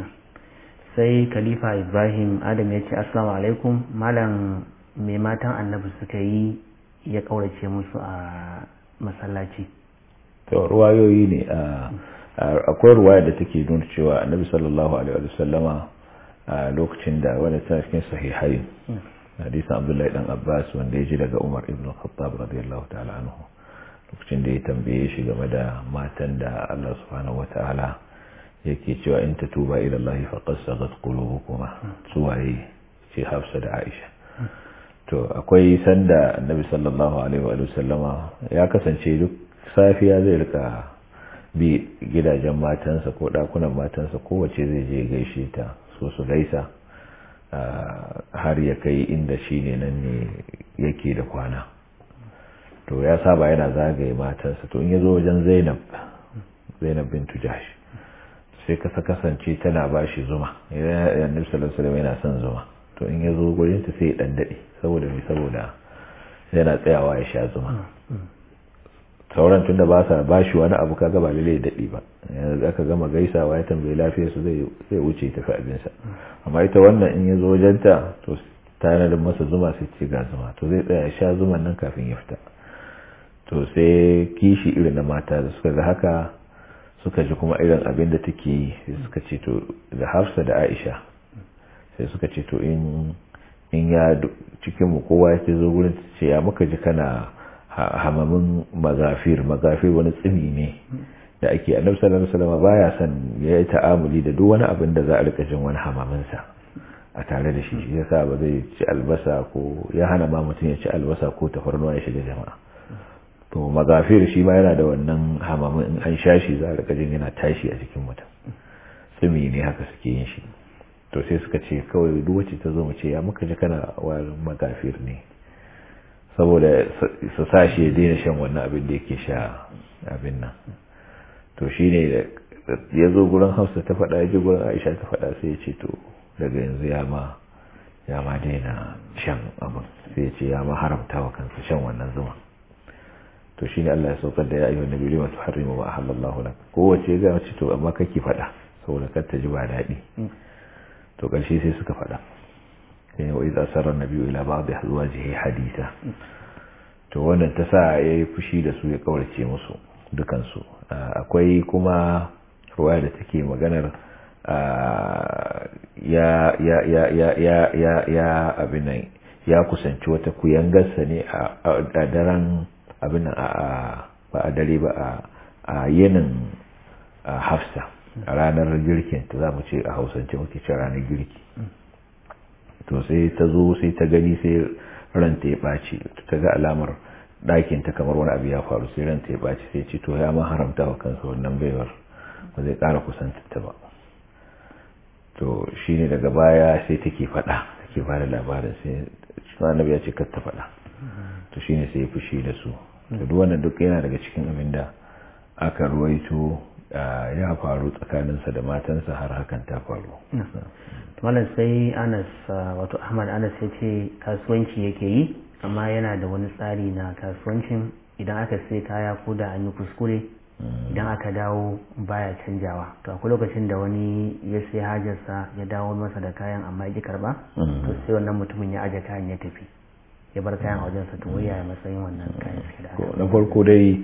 Sai Khalifa Ibrahim Adam ya ce Assalamu alaikum malam mai matan annabi suka yi ya kaurace musu a masallaci. To ruwayoyi ne a akwai ruwaya da take nuna cewa annabi sallallahu alaihi wa sallama a lokacin da wani tana cikin sahihai hadisin abdullahi dan abbas wanda ya ji daga umar ibn khattab radiyallahu ta'ala anhu lokacin da ya tambaye shi game da matan da Allah subhanahu wata'ala yake cewa in tatuba ila Allah faqad sagat qulubukuma suwaye ce hafsa da aisha to akwai sanda annabi sallallahu alaihi wa sallama ya kasance duk safiya zai rika bi gidajen matansa ko dakunan matansa kowace zai je gaishe ta so su gaisa har ya kai inda shi ne nan ne yake da kwana to ya saba yana zagaye matansa to in ya zo wajen zainab zainab bintu jash sai kasa kasance tana ba shi zuma yanzu salasalam yana son zuma to in ya zo gurinta sai ya ɗandaɗe saboda mai saboda yana tsayawa ya sha zuma sauran tun da ba sa ba shi wani abu kaga ba lalle daɗi ba yanzu aka gama gaisawa ya tambayi lafiyar su zai zai wuce tafi abinsa amma ita wannan in ya zo wajenta to tanadin masa zuma sai ce ga zuma to zai tsaya sha zuman nan kafin ya fita to sai kishi irin na mata da suka ga haka suka ji kuma irin abin da take yi sai suka ce to da hafsa da aisha sai suka ce to in in ya cikin mu kowa ya zo gurin ce ya muka ji kana hamamin magafir magafir wani tsimi ne da ake annabi sallallahu alaihi wasallam baya son ya yi ta'amuli da duk wani abin da za a rika jin wani hamamin sa a tare da shi yasa ba zai ci albasa ko ya hana ma mutum ya ci albasa ko tafarnuwa ya shiga jama'a to magafir shi ma yana da wannan hamamin in an sha shi za a rika jin yana tashi a jikin mutum tsimi ne haka suke yin shi to sai suka ce kawai duk wacce ta zo mu ce ya muka ji kana wa magafir ne saboda su sa shi ya daina shan wannan abin da yake sha abin nan to shi ne ya zo gurin hausa ta faɗa ya ji gurin aisha ta faɗa sai ya ce to daga yanzu ya ma ya ma daina shan abin sai ya ce ya ma haramta wa kansa shan wannan zuma to shi ne Allah ya saukar da ya ayyuhan nabi lima tuharrimu ma ahallallahu lak kowace ga mace to amma kake faɗa saboda kar ta ji ba daɗi to ƙarshe sai suka faɗa sai wa idza sarra nabiyyu ila ba'd azwajihi haditha to wannan ta sa yayi fushi da su ya kaurace musu dukan su akwai kuma ruwaya da take maganar ya ya ya ya ya ya ya abin ya kusanci wata kuyangarsa ne a daren abin a ba a dare ba a yinin hafsa a ranar girkin ta za mu ce a hausance muke ce ranar girki to sai ta zo sai ta gani sai ranta ya ɓaci ta ga alamar ɗakin ta kamar wani abu ya faru sai ranta ya ɓaci sai ce to ya ma haramta wa kansa wannan baiwar ba zai ƙara kusantar ba to shine daga baya sai take faɗa take ba da labarin sai cikin annabi ya ce kar ta faɗa to shine sai ya fushi da su to duk wannan duk yana daga cikin abin da aka ruwaito ya faru tsakaninsa da matansa har hakan ta faru malam sai anas wato ahmad anas ya ce kasuwanci yake yi amma yana da wani tsari na kasuwancin idan aka sai kaya ko da an yi kuskure idan aka dawo baya canjawa to akwai lokacin da wani ya sai hajarsa ya dawo masa da kayan amma ya karba to sai wannan mutumin ya aje kayan ya tafi ya bar kayan a wajensa to waya matsayin wannan kayan suke da na farko dai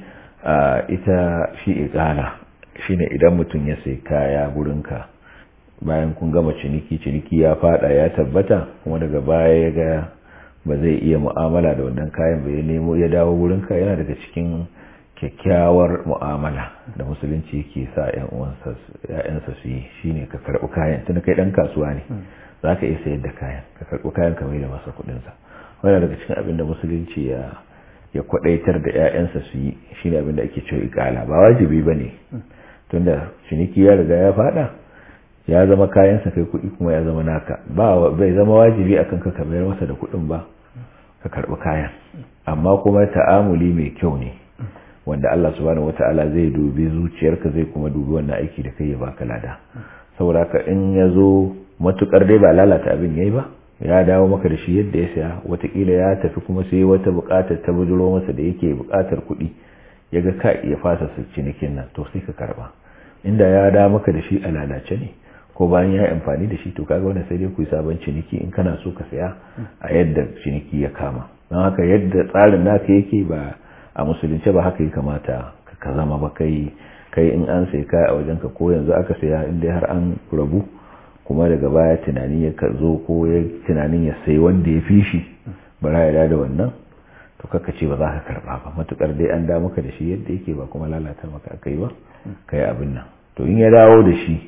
ita shi ikala shine idan mutum ya sai kaya gurinka bayan kun gama ciniki ciniki ya fada ya tabbata kuma daga baya ya ga ba zai iya mu'amala da wannan kayan bai nemo ya dawo gurinka yana daga cikin kyakkyawar mu'amala da musulunci yake sa yan uwansa ya'yansa su yi shine ka karɓi kayan tun kai dan kasuwa ne za ka iya sayar da kayan ka karɓi kayan ka mai da masa kuɗinsa wani daga cikin abin da musulunci ya ya kwadaitar da 'ya'yansa su yi shine abin da ake cewa ikala ba wajibi ba ne tunda ciniki ya riga ya fada ya zama kayansa kai kuɗi kuma ya zama naka ba bai zama wajibi akan ka kamar masa da kuɗin ba ka karɓi kayan amma kuma ta'amuli mai kyau ne wanda Allah subhanahu wata'ala zai dubi zuciyarka zai kuma dubi wannan aiki da kai ya baka lada saboda haka in ya zo matukar dai ba lalata abin yayi ba ya dawo maka da shi yadda ya saya watakila ya tafi kuma sai wata bukatar ta bujuro masa da yake bukatar kuɗi ya ga ka iya fasa su cinikin nan to sai ka karba inda ya dawo maka da shi a lalace ne ko bayan ya yi amfani da shi to kaga wannan sai dai ku yi sabon ciniki in kana so ka saya a yadda ciniki ya kama don haka yadda tsarin naka yake ba a musulunce ba haka ya kamata ka zama ba kai kai in an sai kaya a wajenka ko yanzu aka saya inda har an rabu kuma daga baya tunani ya zo ko ya tunanin ya sai wanda ya fi shi bara ya da wannan to kaka ce ba za ka karba ba matukar dai an da maka da shi yadda yake ba kuma lalata maka akai ba kai abin nan to in ya dawo da shi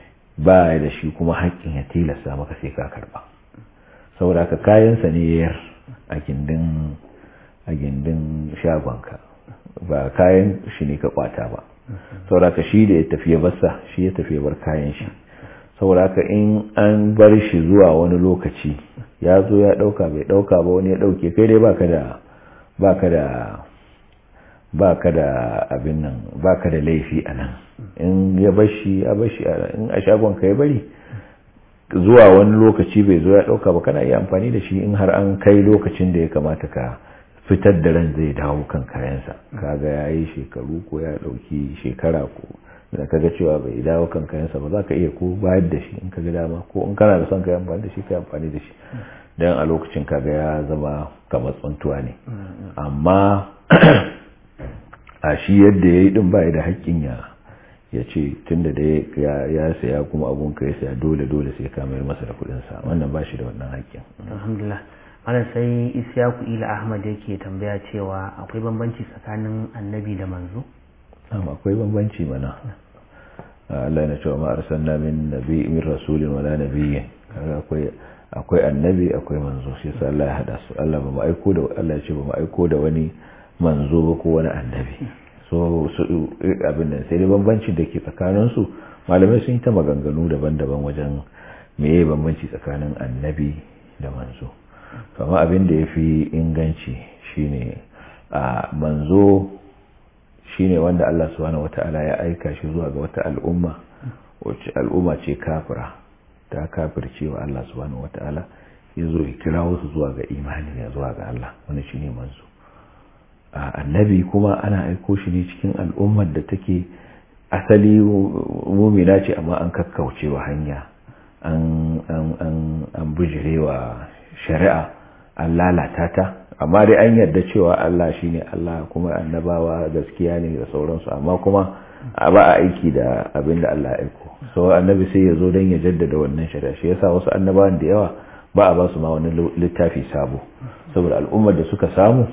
ba ya da shi kuma haƙƙin ya tilasta maka sai ka karba saboda ka kayansa ne yayar a gindin a gindin shagonka ba kayan shi ne ka kwata ba saboda ka shi da ya tafi ya basa shi ya tafi ya bar kayan shi saboda haka in an bar shi zuwa wani lokaci ya zo ya dauka bai dauka ba wani ya dauke kai dai baka da baka da baka da abin nan baka da laifi a nan in ya bashi ya bashi in a shagon ka ya bari zuwa wani lokaci bai zo ya dauka ba kana iya amfani da shi in har an kai lokacin da ya kamata ka fitar da ran zai dawo kan kayansa kaga ya yi shekaru ko ya ɗauki shekara ko da kaga cewa bai dawo kan kayansa ba za ka iya ko bayar da shi in kaga dama ko in kana da son ka yi amfani da shi ka yi amfani da shi don a lokacin kaga ya zama kamar tsuntuwa ne amma a shi yadda ya yi din ba da haƙƙin ya ya ce tun da ya saya kuma abun ka ya saya dole dole sai ka mayar masa da kuɗinsa wannan ba shi da wannan haƙƙin alhamdulillah malam sai isyaku ila ahmad yake tambaya cewa akwai bambanci tsakanin annabi da manzo akwai bambanci mana Allah na cewa ma arsalna min nabi min rasulin wala nabiyyin kaga akwai akwai annabi akwai manzo shi yasa Allah ya hada su Allah ba mu aiko da Allah ya ce ba mu aiko da wani manzo ba ko wani annabi so su abin nan sai dai bambanci da ke tsakanin su malamai sun yi ta maganganu daban-daban wajen meye bambanci tsakanin annabi da manzo kama abin da ya fi inganci shine a manzo shine wanda Allah subhanahu wata'ala ya aika shi zuwa ga wata al'umma wacce al'umma ce kafira ta kafirce wa Allah subhanahu wata'ala ya zo ya kira wasu zuwa ga imani ya zuwa ga Allah wani shine manzo annabi kuma ana aiko shi ne cikin al'ummar da take asali mumina ce amma an kakkauce wa hanya an bijirewa shari'a an lalata ta amma dai an yarda cewa Allah shine Allah kuma annabawa gaskiya ne da sauransu amma kuma ba a aiki da abin da Allah ya aiko so annabi sai ya zo don ya jaddada wannan shari'a shi yasa wasu annabawan da yawa ba a ba su ma wani littafi sabo saboda al'ummar da suka samu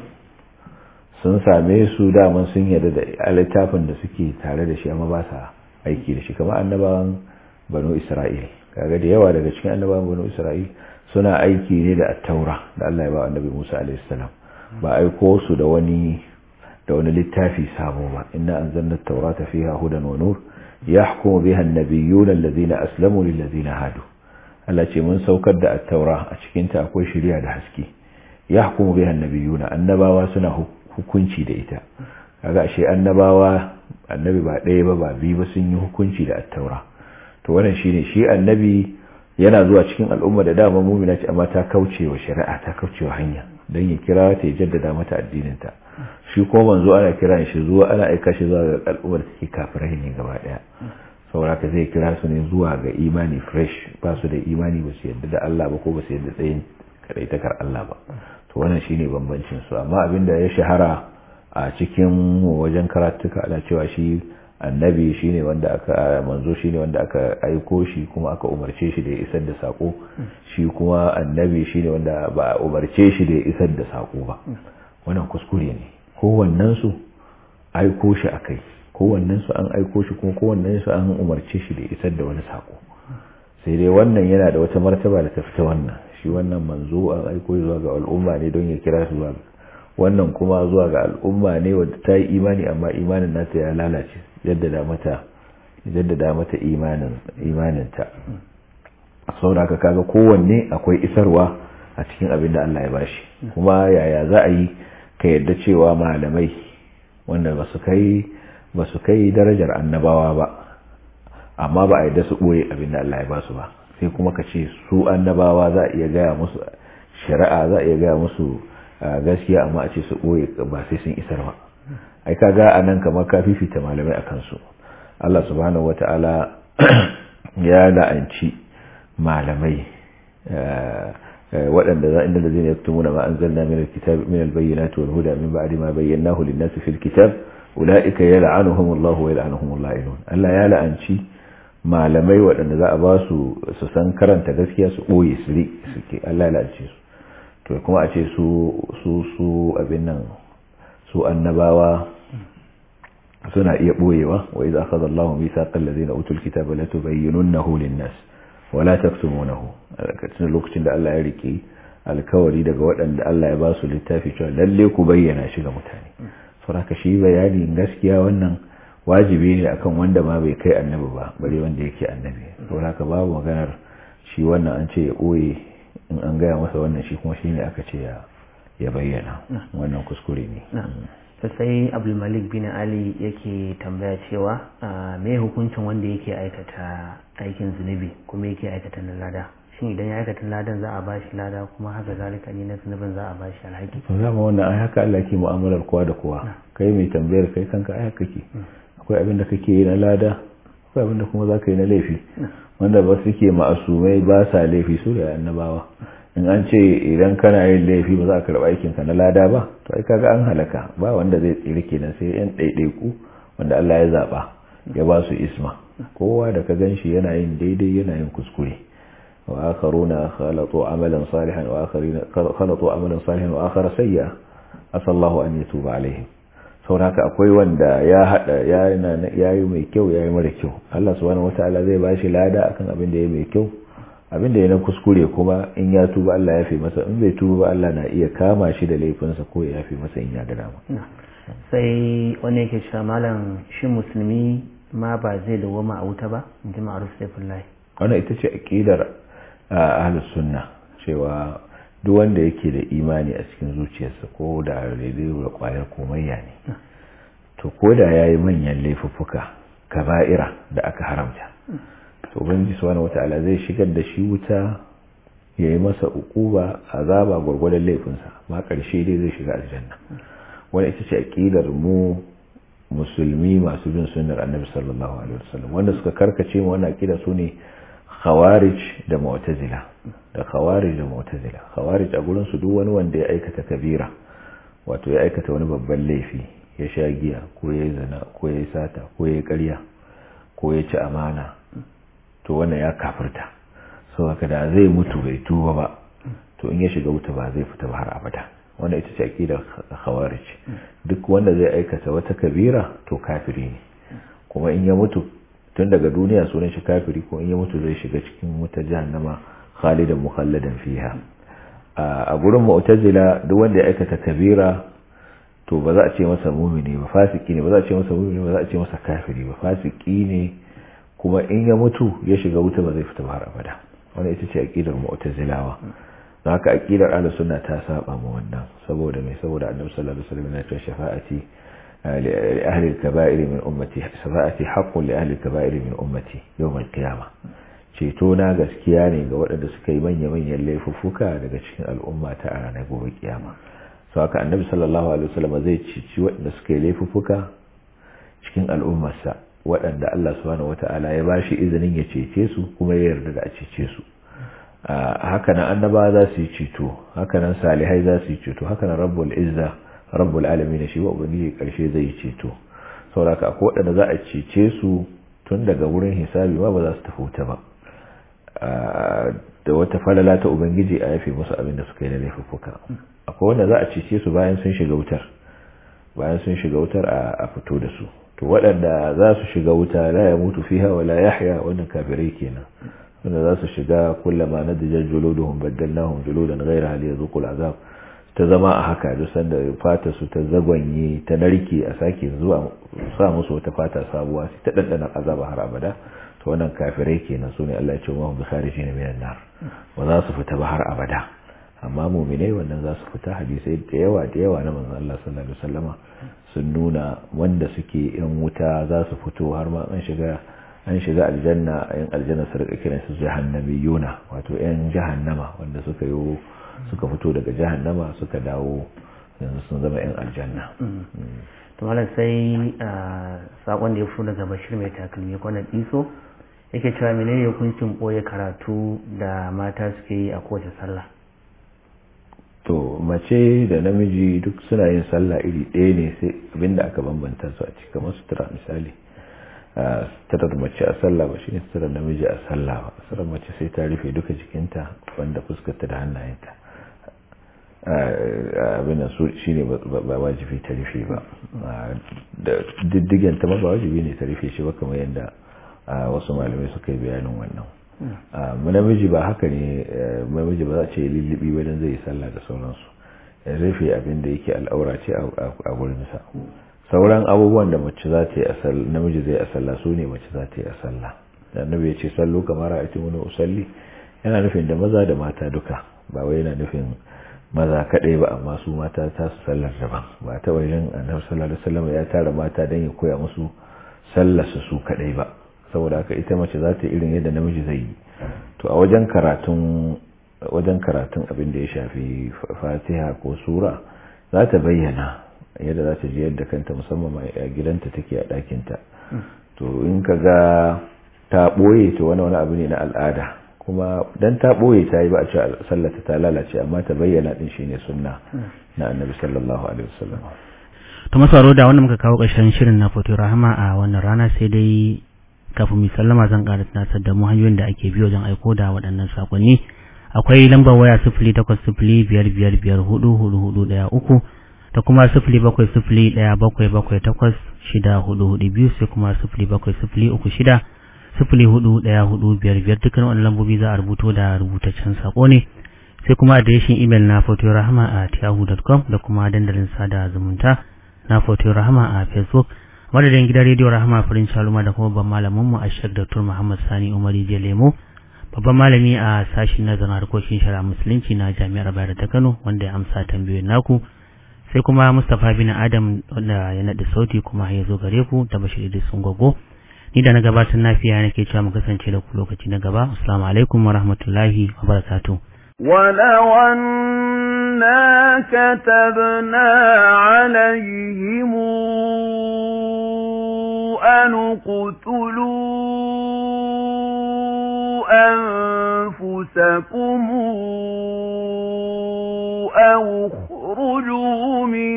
sun same su daman sun yarda da littafin da suke tare da shi amma ba sa aiki da shi kamar annabawan banu Isra'il kaga da yawa daga cikin annabawan banu Isra'il suna aiki ne da attaura da Allah ya ba annabi Musa alaihi salam ba aiko su da wani da wani littafi sabo ba inna anzalna at-taurata fiha hudan wa nur yahkumu biha an-nabiyyun alladhina aslamu lil ladina hadu Allah ce mun saukar da attaura a cikin ta akwai shari'a da haske yahkumu biha an-nabiyyun annabawa suna hukunci da ita kaga ashe annabawa annabi ba ɗaya ba ba biyu ba sun yi hukunci da attaura to wannan shine shi annabi yana zuwa cikin al'umma da dama mumina ce amma ta kauce wa shari'a ta kauce wa hanya don ya kira ta ya jaddada mata addininta shi ko manzo ana kira shi zuwa ana aika shi zuwa ga al'ummar take kafirai ne gaba daya saboda ka zai kira su ne zuwa ga imani fresh ba su da imani ba su yadda da Allah ba ko ba su yadda tsayin kadai takar Allah ba to wannan shine bambancin su amma abinda ya shahara a cikin wajen karatuka ana cewa shi annabi shine wanda aka manzo shine wanda aka aiko shi kuma aka umarce shi da ya isar da sako shi kuma annabi shine wanda ba a umarce shi da ya isar da sako ba wannan kuskure ne kowannen su aiko shi akai kowannen su an aiko shi kuma kowannen su an umarce shi da ya isar da wani sako sai dai wannan yana da wata martaba da ta fita wannan shi wannan manzo an aiko zuwa ga al'umma ne don ya kira su zuwa wannan kuma zuwa ga al'umma ne wadda ta yi imani amma imanin nata ya lalace jaddada mata jaddada mata imanin imaninta saboda haka kaga kowanne akwai isarwa a cikin abin da Allah ya bashi kuma yaya za a yi ka yadda cewa malamai wanda ba su kai ba su kai darajar annabawa ba amma ba a yadda su boye abin da Allah ya basu ba sai kuma ka ce su annabawa za a iya gaya musu shari'a za a iya gaya musu gaskiya amma a ce su boye ba sai sun isar ba ai kaga anan kamar ka fifita malamai akan su Allah subhanahu wata'ala ya la'anci malamai waɗanda za inda lazina yaktumuna ma anzalna min alkitab min albayyinati wal huda min ba'di ma bayyanahu lin-nasi fil kitab ulaika yal'anuhumullahu wa yal'anuhumul la'inun Allah ya la'anci malamai waɗanda za a ba su su san karanta gaskiya su boye su suke Allah ya la'anci su to kuma a ce su su su abin nan su annabawa suna iya boyewa wa idza akhadha Allahu mithaqal ladina utul kitaba la tubayyinunahu lin-nas wa la taktumunahu alkacin lokacin da Allah ya rike alkawari daga waɗanda Allah ya ba su littafi cewa lalle ku bayyana shi ga mutane saboda shi bayani gaskiya wannan wajibi ne akan wanda ma bai kai annabi ba bare wanda yake annabi saboda babu maganar shi wannan an ce ya boye in an gaya masa wannan shi kuma shine aka ce ya bayyana wannan kuskure ne sai abdulmalik bin ali yake tambaya cewa me hukuncin wanda yake aikata aikin zunubi kuma yake aikata na lada shin idan ya aikata ladan za a ba shi lada kuma haka zalika ne na zunubin za a ba shi alhaki to zama wannan ai haka Allah ke mu'amalar kowa da kowa kai mai tambayar kai kanka ai haka ke akwai abin da kake yi na lada akwai abin da kuma za ka yi na laifi wanda ba suke ma'asumai ba sa laifi su da annabawa in an ce idan kana yin laifi ba za a karɓa aikinka na lada ba to ai kaga an halaka ba wanda zai tsira kenan sai yan ɗaiɗaiku wanda Allah ya zaɓa ya ba su isma kowa da ka gan shi yana yin daidai yana yin kuskure wa akharuna khalatu amalan salihan wa akharina khalatu amalan salihan wa akhara sayya asallahu an yatuba alaihim saboda haka akwai wanda ya hada ya yi mai kyau ya yi mara kyau Allah subhanahu wataala zai ba shi lada akan abin da ya mai kyau abin da ya na kuskure kuma in ya tuba Allah ya fi masa in bai tuba ba Allah na iya kama shi da laifinsa ko ya fi masa in ya ga dama sai wani yake cewa malam shi musulmi ma ba zai dawoma a wuta ba in ji ma'aruf saifullahi wannan ita ce aqidar ahlus sunna cewa duk wanda yake da imani a cikin zuciyarsa ko da daidai da kwayar komayya ne to ko da yayi manyan laifuffuka kaba'ira da aka haramta to ubangiji subhanahu wataala zai shigar da shi wuta ya yi masa ukuba azaba gwargwadon laifinsa ma karshe dai zai shiga aljanna wani ita ce aqidar mu musulmi masu bin sunnar annabi sallallahu alaihi wasallam wanda suka karkace mu wannan aqida su ne khawarij da mu'tazila da khawarij da mu'tazila khawarij a gurin su duk wani wanda ya aikata kabira wato ya aikata wani babban laifi ya sha giya ko ya zina ko ya sata ko ya ƙarya ko ya ci amana to wannan ya kafirta sau haka da zai mutu bai tuba ba to in ya shiga wuta ba zai fita ba har abada wannan ita ce aqidar khawarij duk wanda zai aikata wata kabira to kafiri ne kuma in ya mutu tun daga duniya sunan shi kafiri ko in ya mutu zai shiga cikin wuta jahannama khalidan mukhalladan fiha a gurin mu'tazila duk wanda ya aikata kabira to ba za a ce masa mumini ba fasiki ne ba za a ce masa mumini ba za a ce masa kafiri ba fasiki ne kuma in ya mutu ya shiga wuta ba zai fita ba har abada wannan ita ce aqidar mu'tazilawa don haka aqidar ahlus sunna ta saba mu wannan saboda me saboda annabi sallallahu alaihi wasallam ya ce shafa'ati li ahli al-kaba'ir min ummati shafa'ati haqqun li ahli al-kaba'ir min ummati yawm al-qiyamah ceto na gaskiya ne ga waɗanda suka yi manya-manyan laifuffuka daga cikin al'umma ta a ranar gobe kiyama sau haka annabi sallallahu alaihi wasallam zai cici waɗanda suka yi laifuffuka cikin al'ummarsa waɗanda Allah subhanahu wata'ala ya ba shi izinin ya cece su kuma ya yarda da a cece su hakanan annaba za su yi ceto hakanan salihai za su yi ceto hakanan rabbul izza rabbul alamin shi wa ubangiji karshe zai yi ceto saboda akwai waɗanda za a cece su tun daga wurin hisabi ma ba za su tafi wuta ba da wata falala ta ubangiji a yafe musu abin da suka yi na laifuffuka akwai wanda za a cece su bayan sun shiga wutar bayan sun shiga wutar a fito da su to waɗanda za su shiga wuta la ya mutu fiha wa la yahya wannan kafirai kenan wanda za su shiga kullama nadijal juluduhum baddalnahum juludan ghayra hal yazuqul azab ta zama a haka duk sanda fata su ta zagwanye ta narke a sake zuwa sa musu wata fata sabuwa sai ta dandana azaba har abada to wannan kafirai kenan sune Allah ya ce wa bi kharijin minan nar ba za su fita ba har abada amma mu'minai wannan za su fita hadisai da yawa da yawa na manzon Allah sallallahu alaihi wasallama sun nuna wanda suke yan wuta za su fito har ma an shiga an shiga aljanna yan aljanna su rika kiran su jahannamiyuna wato yan jahannama wanda suka yi suka fito daga jahannama suka dawo yanzu sun zama yan aljanna to malam sai sakon da ya fito daga bashir mai takalmi kwanan iso yake cewa menene hukuncin boye karatu da mata suke yi a kowace sallah to mace da namiji duk suna yin sallah iri ɗaya ne sai abinda aka bambanta su a cikin masu tura misali suturar mace a sallah ba shine suturar namiji a sallah ba suturar mace sai ta rufe duka jikinta wanda fuskarta da hannayenta abin su shine ba wajibi ta rufe ba da diddigen ta ba wajibi ne ta rufe shi ba kamar yadda wasu malamai suka yi bayanin wannan namiji ba haka ne namiji ba za a ce lullubi wajen zai yi sallah da sauransu ya rufe abin da yake al'aura ce a gurinsa sauran abubuwan da mace za ta yi a sallah namiji zai a sallah su ne mace za ta yi a sallah da annabi ya ce sallu kamar a wani usalli yana nufin da maza da mata duka ba wai yana nufin maza kadai ba amma su mata ta su sallar daban ba ta wajen annabi sallallahu alaihi wasallam ya tara mata dan ya koya musu sallar su su kadai ba saboda haka ita mace za ta irin yadda namiji zai yi to a wajen karatun wajen karatun abin da ya shafi fatiha ko sura za ta bayyana yadda za ta ji yadda kanta musamman a gidanta take a ɗakinta to in ka ga ta ɓoye to wani wani abu ne na al'ada kuma dan ta ɓoye ta yi ba a ce sallata ta lalace amma ta bayyana din shine sunna na annabi sallallahu alaihi wasallam to masaro da wanda muka kawo ƙarshen shirin na foto rahama a wannan rana sai dai kafin mu sallama zan ƙara tunasar da mu hanyoyin da ake biyo wajen aiko da waɗannan sakonni akwai lambar waya sifili takwas sifili biyar biyar biyar hudu hudu hudu ɗaya uku da kuma sifili bakwai sifili ɗaya bakwai bakwai takwas shida hudu hudu biyu sai kuma sifili bakwai sifili uku shida sifili hudu ɗaya hudu biyar biyar dukkan wani lambobi za a rubuto da rubutaccen sako ne sai kuma adireshin imel na foto rahama a yahoo.com da kuma dandalin sada zumunta na foto rahama a facebook madadin gidan rediyo rahama farin shaluma da kuma babban malamin mu ashek dr muhammad sani umari je lemo babban malami a sashin nazarin harkokin shari'a musulunci na jami'ar bayar ta kano wanda ya amsa tambayoyin naku sai kuma mustapha bin adam wanda ya naɗa sauti kuma ya zo gare ku da bashir idris sun gogo ni da na gabatar nafiya nake cewa mu kasance da ku lokaci na gaba assalamu alaikum wa rahmatullahi wa barakatuh ولو أنا كتبنا عليهم أن اقتلوا أنفسكم أو اخرجوا من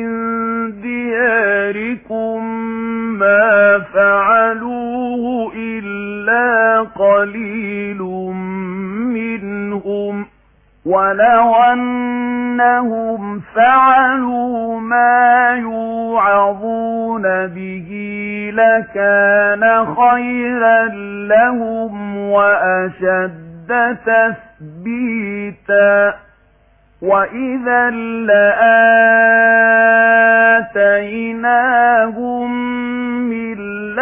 دياركم ما فعلوه إلا قليل منهم ولو أنهم فعلوا ما يوعظون به لكان خيرا لهم وأشد تثبيتا وإذا لآتيناهم من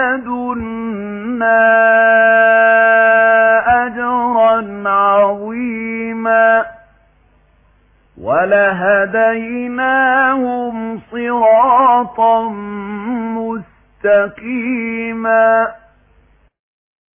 لدنا أجرا عظيما ولهديناهم صراطا مستقيما